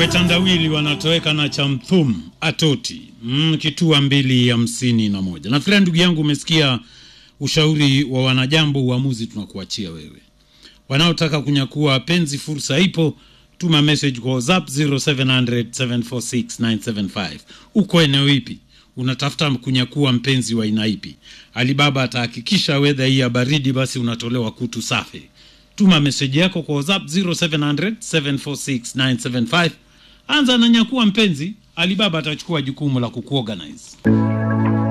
Wetandawili wanatoweka na chamthum atoti mm, kitua mbili hamsini na moja. Nafikiri ndugu yangu umesikia ushauri wa wanajambo. Uamuzi tunakuachia wewe. Wanaotaka kunyakua penzi, fursa ipo. Tuma message kwa WhatsApp 0700 746 975. Uko eneo ipi? Unatafuta kunyakua mpenzi wa aina ipi? Alibaba atahakikisha wedha hii ya baridi, basi unatolewa kutu safi. Tuma meseji yako kwa WhatsApp 0700 746 975. Anza na nyakua mpenzi, Alibaba atachukua jukumu la kukuorganize.